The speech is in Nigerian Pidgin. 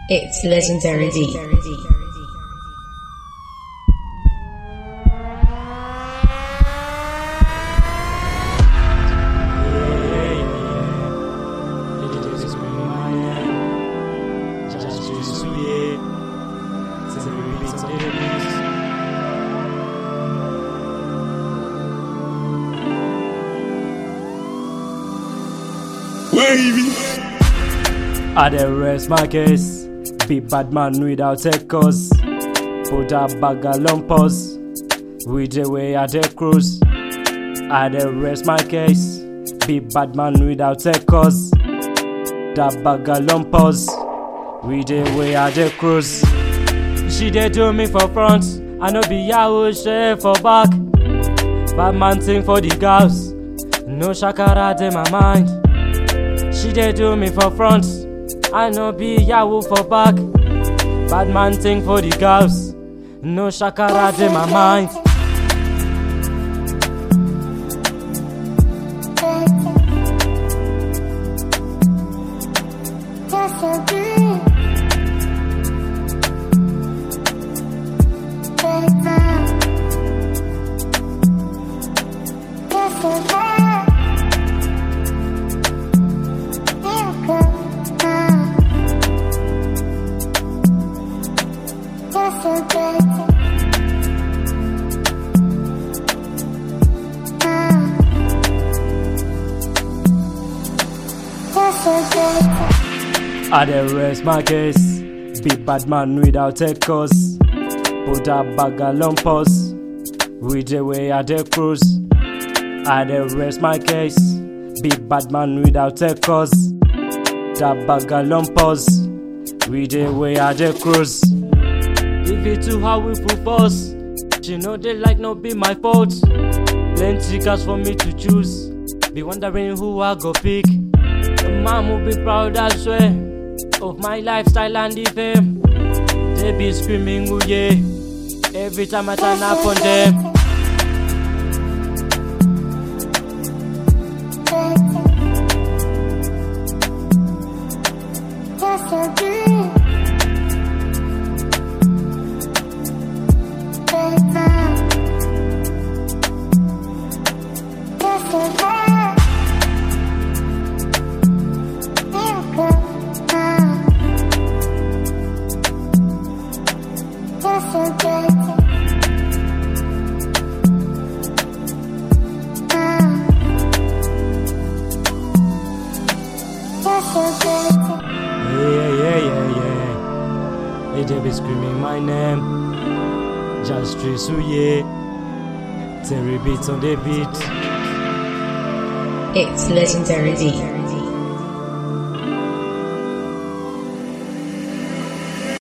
It's legendary beat. Wavy. I dey rest my case. Be bad man without a cause. Put a bag of lumpers. With the way I dey cruise. I dey rest my case. Be bad man without a cause. That bag of lumpers. With the way I dey cruise. She dey do me for front. I no be yahoo share for back. Bad man thing for the girls. No shakara in my mind. She dey do me for front. I no be yahoo for back. Bad man thing for the girls. No shakara in my mind. I dey rest my case. Be bad man without a cause. Put a bag of lumpers. With the way I dey cruise. I dey rest my case. Be bad man without a cause. That bag of lumpers. With the way I dey cruise. If it too hard we full force. She know they like no be my fault. Plenty cars for me to choose. Be wondering who I go pick. The man will be proud I swear of my lifestyle and the fame. They be screaming ooh yeah every time I turn up on them. Yeah, yeah, yeah, yeah. They just be screaming my name. Just stress ooh yeah. Terry beats on the beat. It's legendary beat.